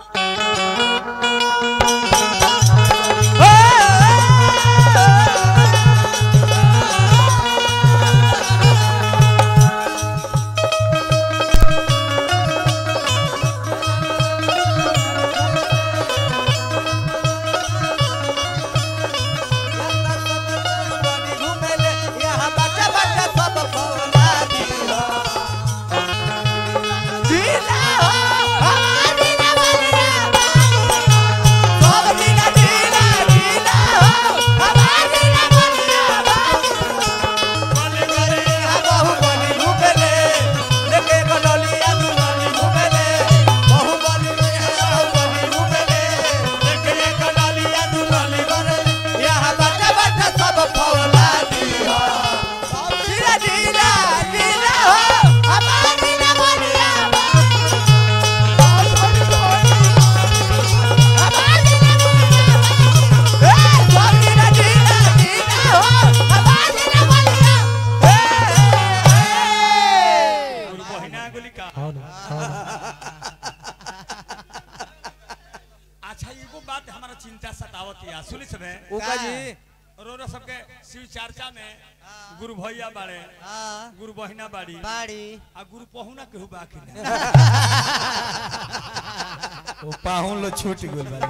गुरु बहिना गोली का అవును అవును अच्छा एगो बात हमारा चिंता सतावत या सुनी सबे ओका जी रोरा सबके शिव चर्चा में गुरु भैया बाड़े हाँ गुरु बहिना बाड़ी बाड़ी आ गुरु पहुना केहू बाकी ना वो पाहुन लो छूट गेल बारे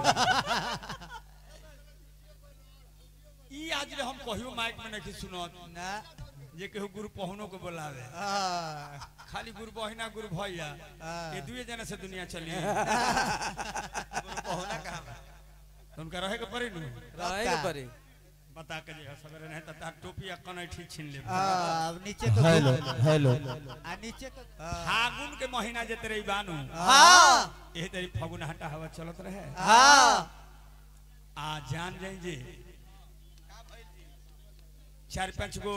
ई आज ले हम कहियो माइक में नहीं सुनत ना जे केहू गुरु पहुनो को बुलावे हाँ खाली गुरु बहिना गुरु भैया हाँ। ये दुए जना से दुनिया चली गुरु पहुना कहाँ बा? तो उनका रहे के पड़ी नु रहे के परी बता के जे सवेरे नहीं तो तार टोपी या कनैठी छीन ले हाँ अब नीचे तो हेलो हेलो आ नीचे तो फागुन के महीना जे तेरे बानू हाँ ये तेरी फागुन हटा हवा चलत रहे हाँ आ जान जाई जे चार पांच गो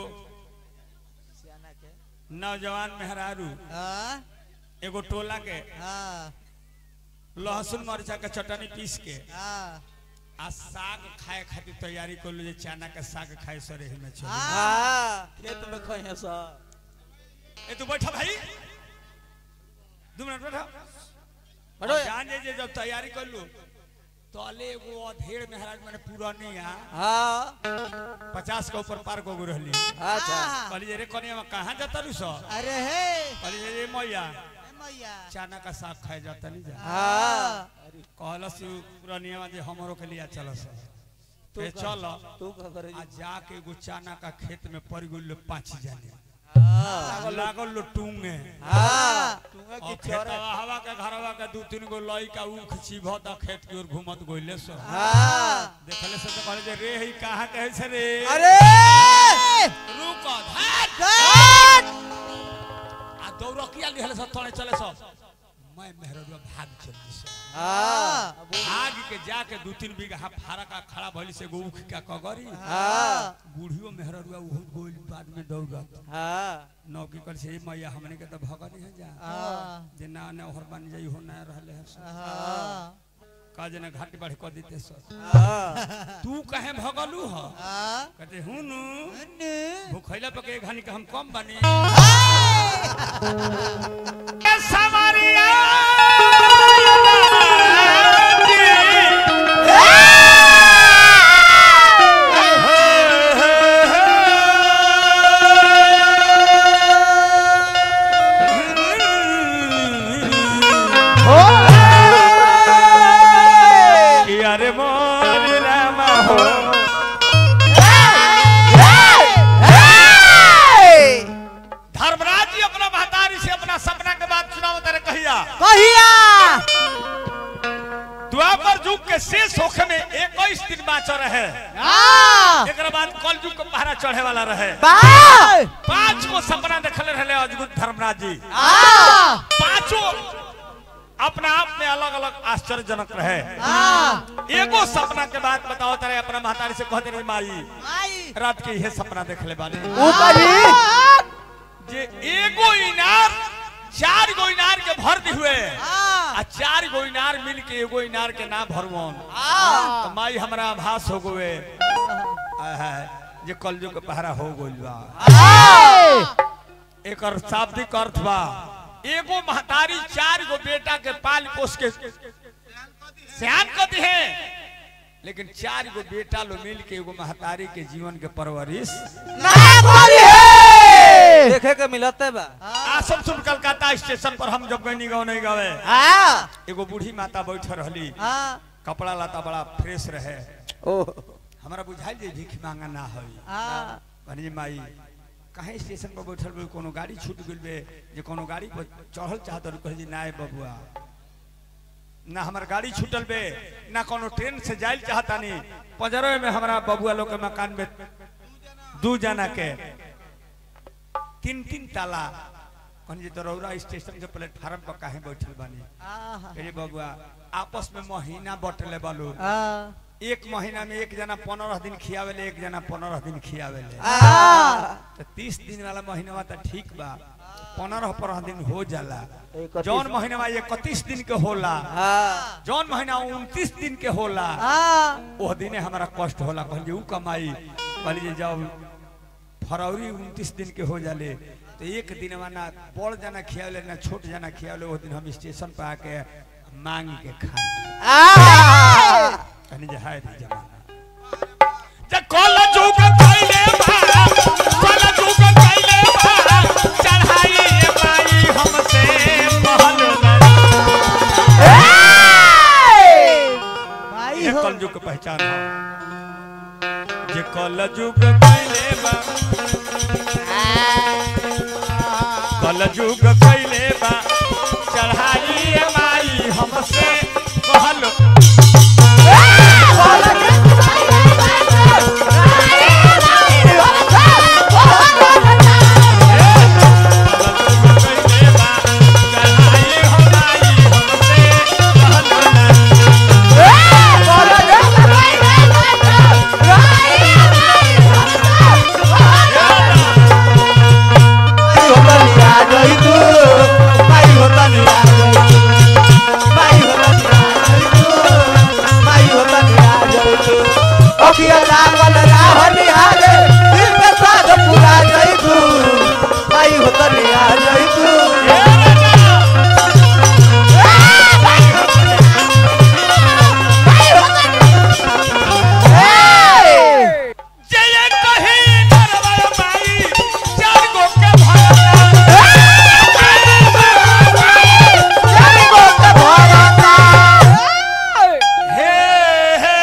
नौजवान मेहरारू हाँ एगो टोला के हाँ लहसुन मरचा के चटनी पीस के हाँ आ साग खाए खातिर तैयारी कर लो जे चना के साग खाए सरे में चल हाँ खेत में खइहे सब ए तू बैठा भाई दो मिनट बैठा बैठो और जान जे जे जब तैयारी कर लो तो अले एगो अधेड़ मेहराज मैंने पूरा नहीं आ हाँ पचास के ऊपर पार को रहली अच्छा कहली जे रे कनिया कहाँ जाता रू सो अरे हे कहली जे रे मैया ए मैया चना का साग खाए जाता नहीं जा हाँ कहलस पुरानिया जे हमरो के लिए चलस तू ए का- चल तू का करे आ जाके एगो चना का खेत में पड़ गइल पाँच जाने हाँ लागल लो टूंगे हाँ टूंगा और की चोर खेतवा हवा के घरवा के दू तीन गो लई का ऊख चिभत आ खेत की ओर घूमत गइले सो हाँ देखले से तो कहले जे रे ही कहाँ कहे से रे अरे रुक धर गट! आ दौड़किया लिहले सब तोड़े चले सब मैं मेहररुआ भाग चली सो हाँ भाग के जाके दू तीन बीघा फारा का खड़ा भइल से एगो ऊख का कगरी हाँ बूढ़ियो मेहररुआ उहो गोल बाद में दौड़त हाँ नौकी कर से मैया हमने के तो भगनी है जा हाँ जे ना ना ओहर बन जाई हो ना रहले है सो। हाँ का जना घाट बढ़ कर देते सो हाँ तू कहे भगलू ह हाँ कहते हुनु अन्नू। भूखैला पे के घानी के हम कम बनी अरे मोर रामा हो धर्मराज जी अपना महतारी से अपना सपना के बात सुनाओ तेरे कहिया कहिया द्वापर युग के शेष होखे में 21 दिन बाँच रहे हाँ एक बाद कल युग के पहरा चढ़े वाला रहे बाय पांच को सपना देखले रहे अद्भुत धर्मराज जी हाँ पांचों अपना आप में अलग अलग आश्चर्यजनक रहे हाँ एगो सपना के बात बताओ तेरे अपना महतारी से कहते रही माई आई रात के यह सपना देखले बानी वो कभी जे एगो इनार चार गो इनार के भर दी हुए हाँ आ चार गो इनार मिल के एगो इनार के ना भरवन हाँ तो माई हमरा आभास हो गए जे कलजु के पहरा हो गइल बा एकर शाब्दिक अर्थ बा एगो महतारी चार गो बेटा के पाल पोस के सियान को दिहे लेकिन चार गो बेटा लो मिल के एगो महतारी के जीवन के परवरिश देखे के मिलते बा आसम सुन कलकत्ता स्टेशन पर हम जब गई गाँव नहीं गावे हाँ एगो बूढ़ी माता बैठ रहली हाँ कपड़ा लता बड़ा फ्रेश रहे ओ हमारा बुझाइल जे भीख मांगा ना होई हाँ भने माई कहीं स्टेशन पर बैठल बे कोनो गाड़ी छूट गेल बे जे कोनो गाड़ी पर चढ़ल चाहत रही कहे जी ना बबुआ ना हमार गाड़ी छूटल बे ना कोनो ट्रेन से जाइल चाहतानी पंजरवे में हमारा बबुआ लोग के मकान में दू जना के तीन तीन ताला कहनी जे दरौरा स्टेशन के प्लेटफार्म पर काहे बैठल बानी हाँ अरे बबुआ आपस में महीना बटले बालू हाँ एक महीना में एक जना पंद्रह दिन खियावेले एक जना पंद्रह दिन खियावेले हाँ तो तीस दिन वाला महीना तो ठीक बा पंद्रह पंद्रह दिन हो जाला इकतीस। जौन महीना इकतीस दिन के होला हाँ जौन महीना उनतीस दिन के होला हाँ ओह दिने हमारा कष्ट होला कहलिए ऊ कमाई कहलिए जब फरवरी उनतीस दिन के हो जाले तो एक दिन ना बड़ जना खियावले ना छोट जना खियावले वो दिन हम स्टेशन पर आके मांग के खाए कहनी जे हाय रे जमाना जे कल जुग कइले बा कल जुग कइले बा चढ़ाई ए माई हमसे महल भाई ये हो कल जुग के पहचान है जे कल जुग कइले बा कल जुग कइले बा चढ़ाई ए माई हमसे कहल कइले बा चढ़ाई हो माई हमसे कहल जय कही नरवा माई चार गो के भरता हे हे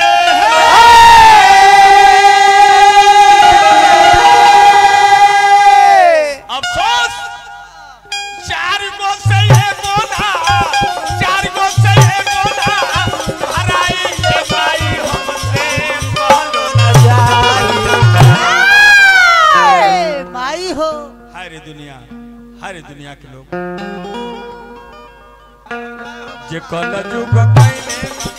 अफसोस चार गो से है गोदा चार गो से है गोदा हराई के माई हमसे कहलो न जाई भाई हो हाय रे दुनिया हाय रे दुनिया के लोग जे कल जुग पहले